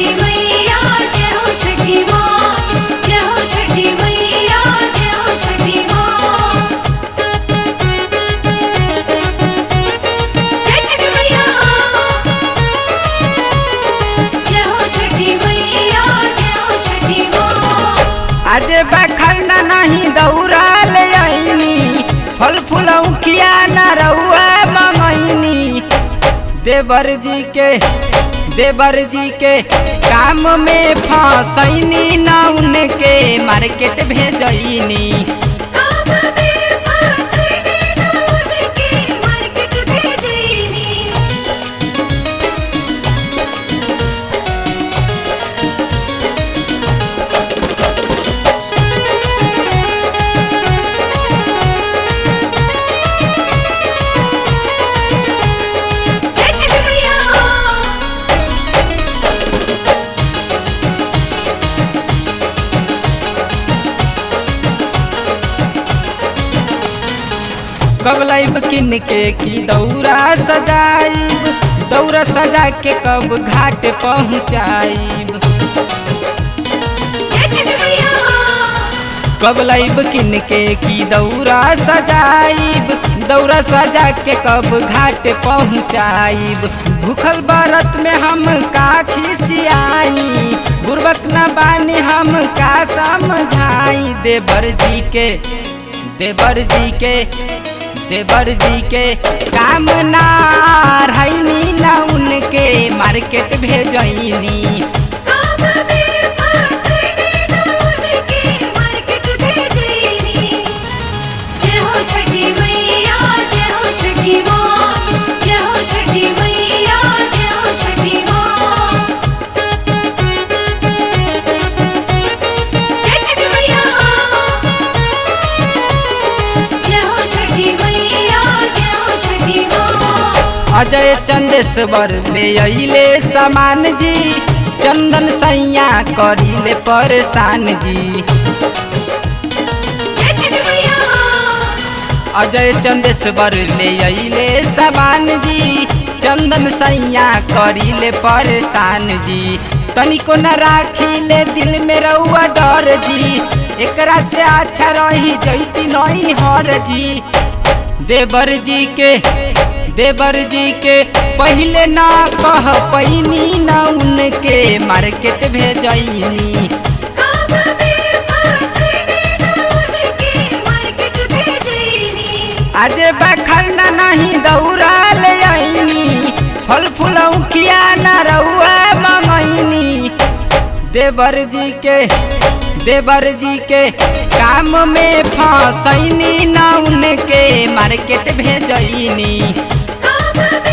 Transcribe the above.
छठी मैया जय हो छठी माँ जय हो छठी मैया जय हो छठी माँ जय छठी मैया जय हो छठी मैया जय हो छठी माँ आज बखरना नहीं दौड़ा ले आईनी फल फूल उखिया न रउआ मंगैनी देवर जी के देवर जी के काम में फसैनी न उनके मार्केट भेजैनी काम में फंसने न उनके मार्केट भेजैनी जय छठी मैया कब लाइब किन के की दौरा सजाइब दौरा सजा के कब घाट पहुँचाइब जय छठी मैया कब लाइब किन के की दौरा सजाइब दौरा सजा के कब घाट पहुँचाइब भूखल बरत में हम का खिसियाई बुर्बक न बानी हम का समझाई देवर जी के देवर जी के देवर जी के काम ना रहनी ना उनके मार्केट भेजैनी काम में फंसने न उनके मार्केट भेजैनी जय हो छठी मैया जय हो छठी माँ जय हो छठी मैया जय हो छठी माँ जय छठी मैया जय हो छठी मैया जय हो छठी माँ अजय चंदेश्वर ले अइले सामान जी चंदन सैया करिले परेशान जी जय छठी मैया अजय चंदेश्वर ले अइले सामान जी चंदन सैया करिले परेशान जी तनिको न राखिले दिल में रउआ डर जी एकरा से अच्छा रही जैती नहीं हर जी देवर जी के देवर जी के पहले ना कह पैनी न उनके मार्केट भेजैनी काम में फंसने न उनके मार्केट भेजैनी आज बखरना नहीं दौड़ा ले आईनी फल फूल उखिया न रउआ मंगैनी देवर जी के देवर जी के काम में फसैनी न उनके मार्केट भेजैनी काम में